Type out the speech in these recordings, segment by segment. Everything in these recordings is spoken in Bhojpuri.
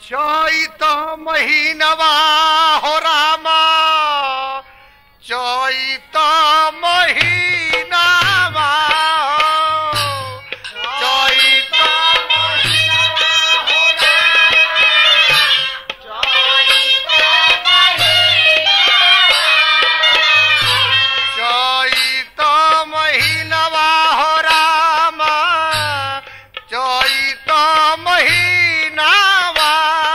चैत महीनवा हो रामा चैत महीनावा चैत चैत महीनवा हो रामा चैत महीनावा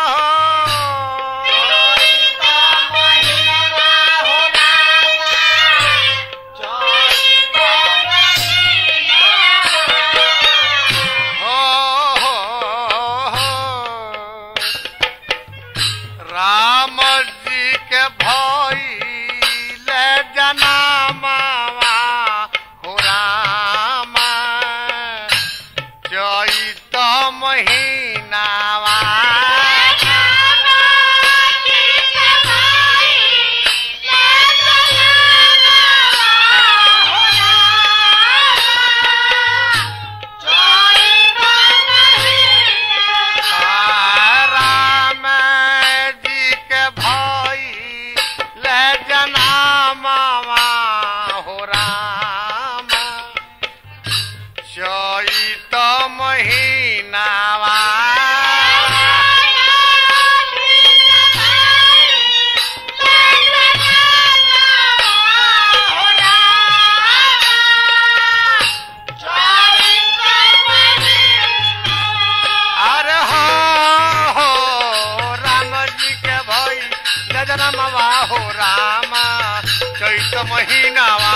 हो, हो, हो। राम जी के भइले जनामावा हो राम चैत महीनावा राम जी के भइले जनामावा हो राम चैत महीनावा अरे हो हो राम जी के भई गजनमवा हो राम चैत महीनावा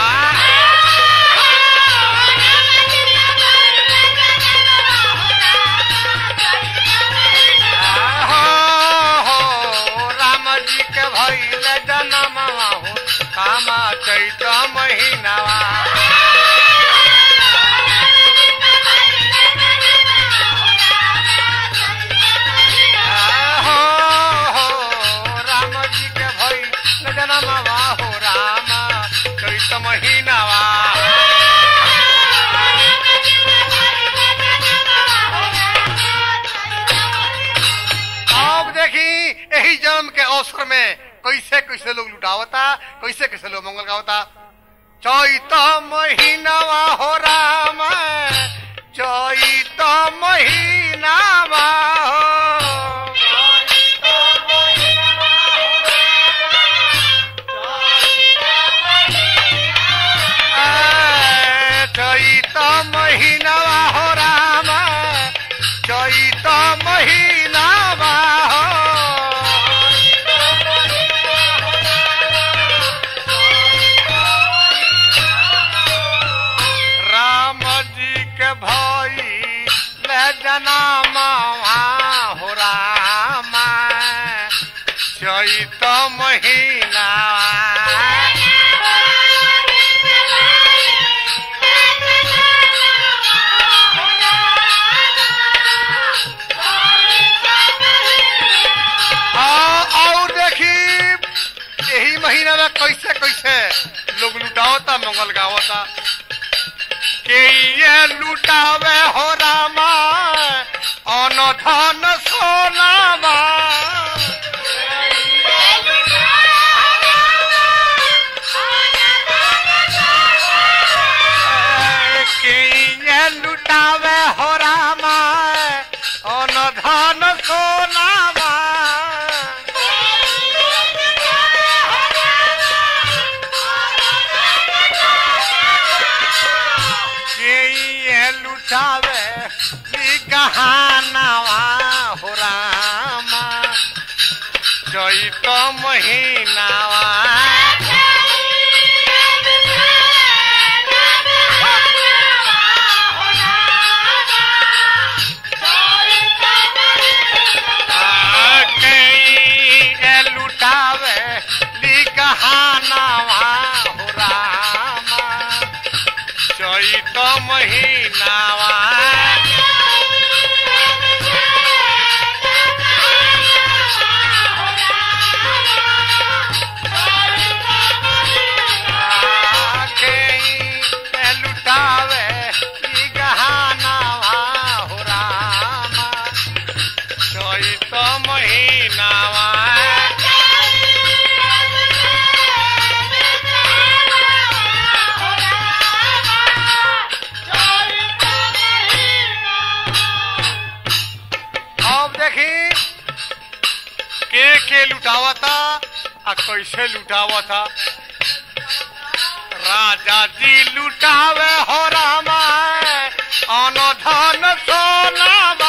हो हो राम जी के भई जनमवा हो राम चैत महीनावा हो हो राम जी के भई जनमवा हो राम चैत महीनावा अब देखी यही जन्म के अवसर में कैसे कैसे लोग लुटावता कैसे कैसे लोग मंगल गावता चैत महीनावा हो राम चैत महीनावा हो ए, चैत महीनावा हो राम चैत महीनावा हो राम जी के भई ले जनामा हो राम चैत महीना और देखी यही महीना में कैसे कैसे लोग लुटावता मंगल गावता के ये लुटावे हो रामा अन धन सोनावा के ये लुटावे हो रामा अन धन सोनावा के ये लुटावे ली कहानावा हो रामा चैत महीनावा के लुटावे ली कहानावा हो रामा चैत महीनावा के लुटावे ली गहानावा हो रामा चैत महीनावा अब देखी के के लुटावा था आ कैसे लुटावा था राजा जी लुटावे हो रामा अन धन सोनावा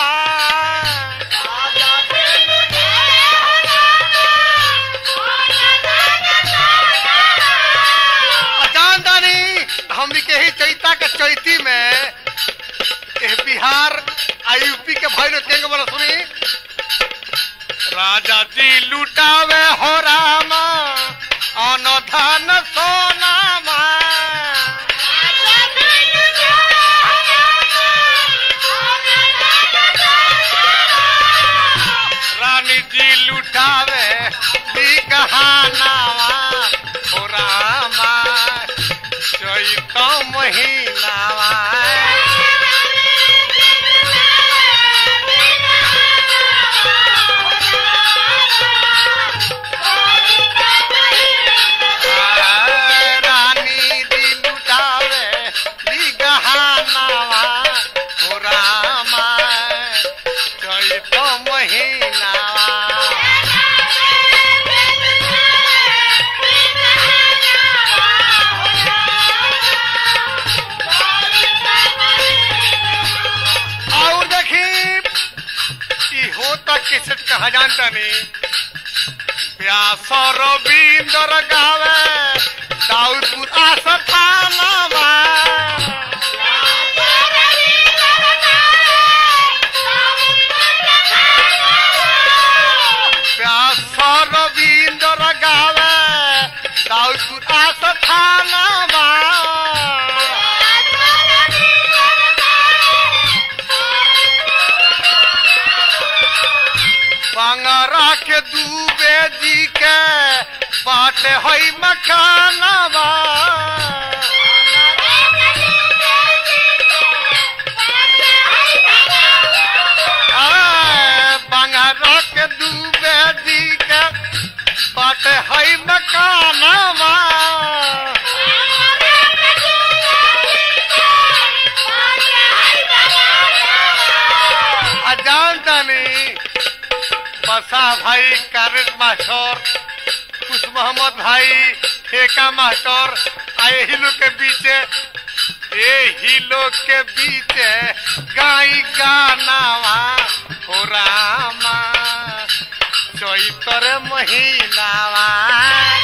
जान दानी हमनी के ही चैता के चैती में एह बिहार आ यूपी के भैल केंगे बोला सुनी राजा जी लुटावे हो रामा अन धन सोनामा रानी जी लुटावे दी कहानावा हो रामा चैत महीनावा रानी दी लुटावे दी गहानावा हो रामा चैत महीनावा और देखी कि होता किसे कहा जानता नहीं व्यास रविंद्र गावे दाऊदपुर आस्थानवा व्यास रविंद्र गावे दाऊदपुर आस्थानवा बंगरा के दूबे जी के बाट हई मकानवा आ, बंगरा के दूबे जी के बाट हई मकानवा आ जानता नहीं बसा भाई कारेट मास्टर खुश मोहम्मद भाई ठेका मास्टर आ यही लोग के बीचे यही लोग के बीचे गाई गानावा हो रामा चैतर महीनावा